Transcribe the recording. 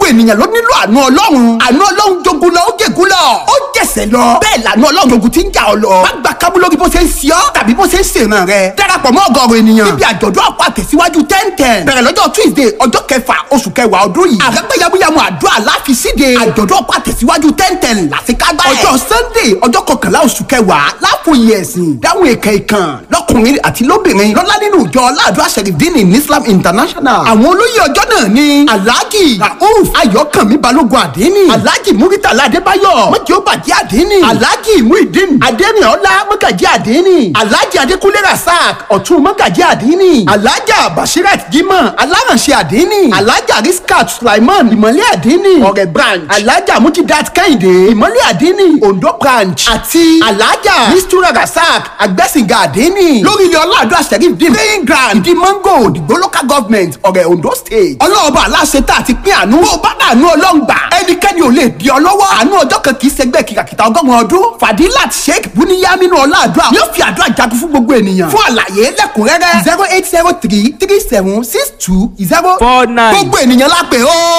ènìyàn ló nílò àánú ọlọ́run àánú ọlọ́run jogun lọ ó jègún lọ ó jẹ̀sẹ̀ lọ bẹ́ẹ̀ làánú ọlọ́run jogun ti ń jà ọ lọ má gba kábú lórí bó ṣe ń ṣe ọ́ tàbí bó ṣe ń ṣèràn rẹ darapọ̀ mọ́ ọgọ́rùn ènìyàn níbi àjọ̀dún àpò àtẹ̀síwájú ten ten bẹ̀rẹ̀ lọ́jọ́ tuesday ọjọ́ kẹfà oṣù kẹwàá ọdún yìí àrẹ́pẹ́ yamuyamu àdúrà láfi síde àjọ̀dún àpò àtẹ̀síwájú ten ten làṣekágbá ẹ̀ ọjọ́ sunday ọjọ́ kọkànlá oṣù kẹwàá láfòye ẹ̀sìn dáhùn èkè ìkàn lọ́kùnrin àti lóbìnrin lọ́lá nínú ìjọ aládùn àṣẹrìndínì ní islam international àwọn olóyè ọjọ́ náà ni alhaji rauf ayọ̀kànmí balógun àdínì alhaji muritala adébáyọ̀ mọ́jì ó bàjẹ́ àdínì alhaji muhideen adẹ́rìnọ́lá mọ́gàjì àdínì alhaji adékúnlé rasaq ọ̀tún mọ́gàjì àdínì alhaja bashirat jimoh alárànṣẹ́ àdínì alhaja riskat sulaiman ìmọ̀lẹ́ àdínì ọ̀rẹ́ branch alhaja mujidat kẹ́hìndé ìmọ̀lẹ́ àdínì ondo branch àti alhaja mistura rasaq agbẹ́sìngà àdínì lórí ilé ọlọ́àdúrà sheriff dín playing ground ìdí mango òdìgbò local government ọ̀rẹ́ ondo state ọlọ́ọ̀bà aláṣẹ tá a ti pín àánú bó bá dànù ọlọ́ngbà ẹnikẹ́ni ò lè di ọ lọ́wọ́ àánú ọjọ́ kan kì í ṣẹgbẹ́ kìkàkìtà ọgọ́rùn ọdún fadilat sheikh buniyaminu ọlọ́àdúrà yóò fi àdúrà jagun fún gbogbo ènìyàn fún àlàyé lẹ́kùnrẹ́rẹ́ zero eight zero three three seven six two zero four nine. gbogbo ènìyàn lápè ó.